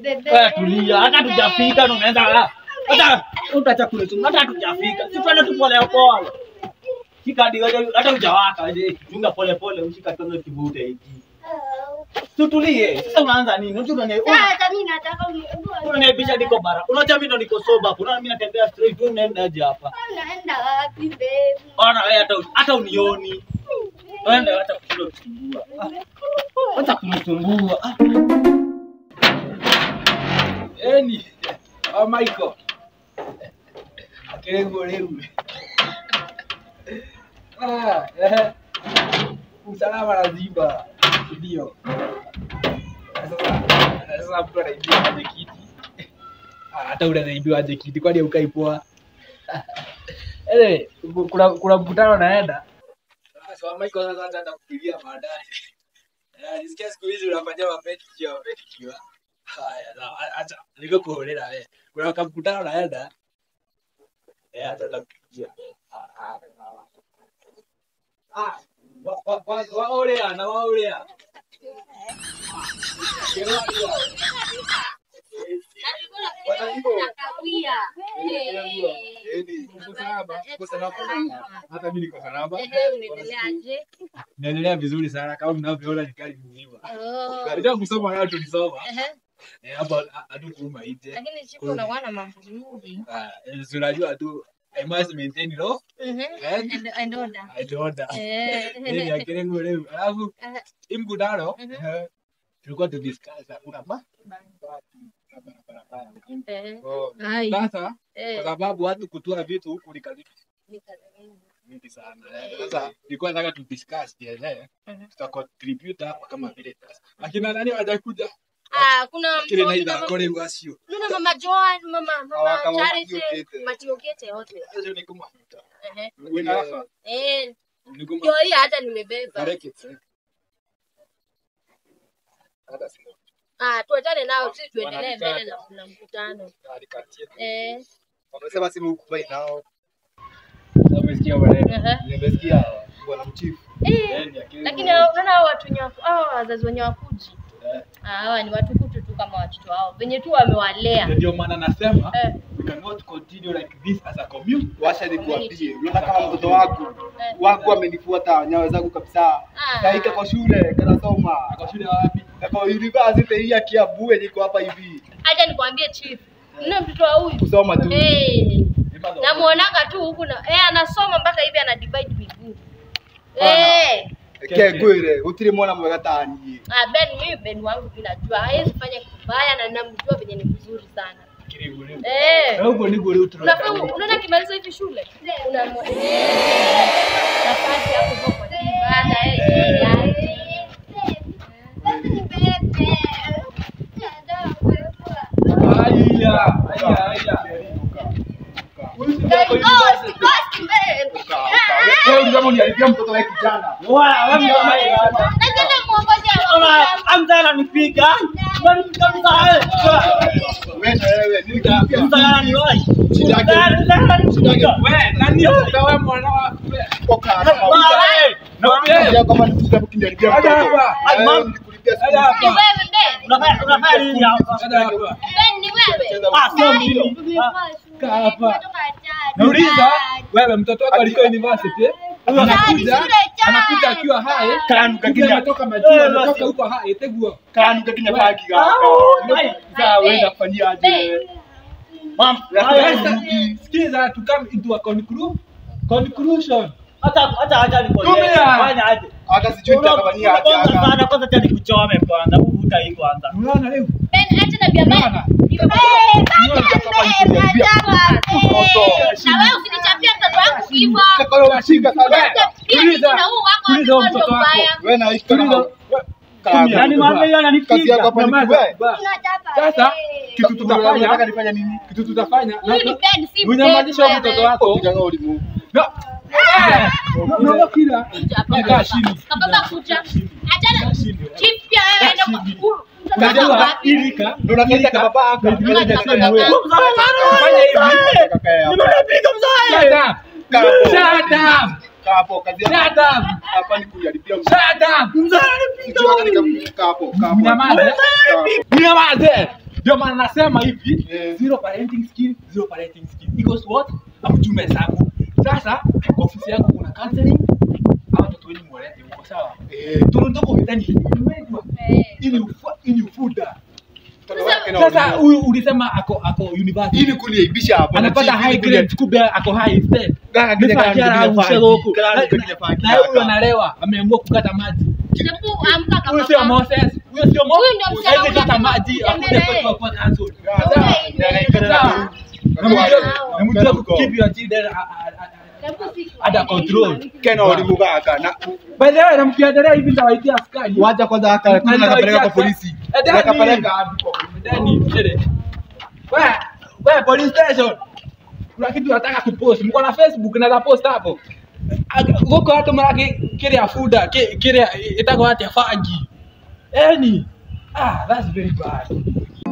Wewe tulia, hata tujafika na unaanza hata utacha kule tu, hata tujafika. Si twende tu pole pole. Shika hadi wewe, hata hujawaka je, chunga pole pole, ushika tono kivute hiki. Tutulie. Sasa unaanza nini? Unajua unani Hata mimi nataka uni- unaniaibisha niko bara. Unajua mimi ndo niko sober hapo. Unaona mimi natembea straight, wewe unaenda aje hapa? Unaenda wapi babe? Ona wewe hata hata unioni. Wewe hata kushinda kusumbua. Ah, Hata kunisumbua. Ah. Eni, oh Michael. Akirengo leo. Ah, eh. Usalama lazima. Ndio. Sasa sasa mtu anaibiwa aje kiti. Ah, hata ule anaibiwa aje kiti kwani ukai poa. Ele, kuna kuna mkutano naenda. Sasa Michael sasa ataenda kufikiria baadaye. Eh, nisikia siku hizi unafanya mapeti kia mapeti kia. Haya, na acha niko kuonela wewe. Kuna kamkutano naenda. Eh, hata nakupigia. Ah, ah, ah. Wa wa wa waolea na waolea. Hata mimi niko salama. Naendelea vizuri sana kama mnavyoona ni kali mzima. Katika kusoma nayo tulisoma. Eh, hapa hatukuuma nje. Lakini siku unakuwa na mambo mengi. Ah, eh, si unajua tu I must maintain law Mhm. and And- and order. and order. Eh. Yaani akirengo leo. Alafu Eh. hii mkutano Mhm. eh, tulikuwa tu discuss hakuna ba Eh. Oh, Ai. Sasa kwa Eh. sababu watu kutoa vitu huku ni karibu mingi sana. Eh, Sasa nilikuwa nataka tu discuss pia eh. Mhm. Tuta contribute hapa kama vile sasa. Akina nani hawajakuja? Ah, kuna Kile mtu- naida mama- kole wasio. Kuna mama Joan, mama mama Hawakama Charity, Matiokete. Matiokete wote. Sasa ni kama Ehe. wewe hapa. Eh, Ni kama ndio hii hata nimebeba. Kareke. Hata sina. Ah, tuachane nao sisi tuendelee Wanataka. mbele na na mkutano. Alikatia. Eh. Wamesema simu ukubai nao. Sasa umesikia maneno. Ehe. Nimesikia bwana mchifu. Eh. Yaani akili- Lakini hao- unaona hao watu wenye wako- hao wazazi wenye wakuji. Eh. Ah, hawa ni watukutu tu kama watoto wao. Venye tu wamewalea. ndio maana nasema Eh. we cannot continue like this as a community. Washa nikuambie, unaona kama mtoto wangu Eh. wangu amenifuata nyayo zangu kabisa. Ah. Kaika kwa shule kanasoma. Ako shule wapi? Kwa university hii ya Kiambu yenye iko hapa hivi. Acha nikwambie chief. Ndio mtoto wa huyu. Kusoma tu. Eh. Nipa Namuonanga tu huku na eh anasoma mpaka hivi ana divide miguu. Bana. Eh. Ke kwire, utiri mwana mwega tani. Ah, Ben mimi Ben wangu bila jua. Hawezi fanya kitu baya na namjua venye ni mzuri sana. kiribu leo. Eh. Na huko ndiko leo tunataka. Unafaa unaona kimaliza hivi shule? Una nafasi hapo kwa kwa ibada eh. yaani. Haya, haya, haya. Wewe unataka uniharibia mtoto wa kijana. Wewe wewe Ona amza ananipiga. Unanipiga mzae. Wewe na wewe nini kinaambia? Mzae ananiwahi. Shida yake. Mzae ananipiga. Wewe, nani utawe mwana wa wewe? Toka hapa. Mzae. Nakwambia kama nikutaka kuniharibia Hadi mtoto. hapa. Na wewe Mama. nilikulipia Hadi school hapa. fees. Unafanya unafanya nini hapa? Hadi hapa. Ah, sio mimi. Ah, Kaa hapa. Nauliza, wewe mtoto wako alikuwa university? eh? Anakuja, anakuja akiwa hai. Kanu Kumbe kakinya. ametoka majuu, ametoka huko hai, teguo. Kanu kakinya paki gaka. Sasa wewe unafanyia aje? Mam, Sasa, sikiza to come into a conclu- conclusion. hata hata acha nikwambie. Tumia. Fanya aje? Hata sijui nitakafanyia aje Kwanza haka. sana kwanza acha nikuchome kwanza. Uvuta hii kwanza. Unaona leo? Unaona? Sasa wewe unashika sana. Wewe na hiki kama Yaani mama yeye kazi yako hapa ananipiga. ni wewe. Ba- Sasa kitu Unataka tutafanya, nifanye nini? kitu tutafanya, na- unyamazisha huyu mtoto wako. Kijana ulimu. Na- Eh, unaona kila kaa chini. Kajua ilika Ndio unakaita kama baba yako. Ndio Fanya hivi. Kaka yako. Nimepiga mzae. Shut up. Shut up. Kaa hapo kazi yako. Shut up. Hapa ni kujaribia mtu. Shut up. Mzae ananipiga. Sijui hata nika- kaa hapo, kaa hapo. Unyamaze. Kaa hapo. Unyamaze. Ndio maana nasema hivi, Yes. zero parenting skill, zero parenting skill equals what? Amchume hesabu. Sasa kwa ofisi yangu kuna counseling. Hawa watoto wengi mwalete huko sawa? Eh, Tunataka vitani. Umejua? Eh. Ili ufu, ili ufuda. mtoto wake na Sasa walimu. huyu ulisema ako ako university. ili kuniaibisha hapa anapata high grade kumbe ako high instead. Gaka kile Mifaa kile jara kile au faki. msego huku. Kila Na- kile kile faki Na huyu kaka. analewa, ameamua kukata maji. Hebu amka kama Huyo sio kama. Moses, huyo sio Moses. Huyu ndio msichana Hawezi kata unataka maji, akuje kutembelee. kwetu kwa council. Sawa, Sawa. ndio anaikana na Sawa. huyu. Namjua- namjua Kena uko. keep your children a- a- a- Hebu si- under control. Kena walimu kaka na By the way, namkiendelea hivi nitawaitia askari. wacha kwanza hata Na kama nitawaitia nakapeleka kwa askari. polisi. Eh, Dani. Nakapeleka hadi kwa polisi. Dani, mshere. Wewe, wewe police station. Kuna kitu nataka kupost. Mko na Facebook naweza post hapo. Aga- Goko watu maraki kile ya fuda, ki- kile itako hata fangi. Eni. Ah, that's very bad.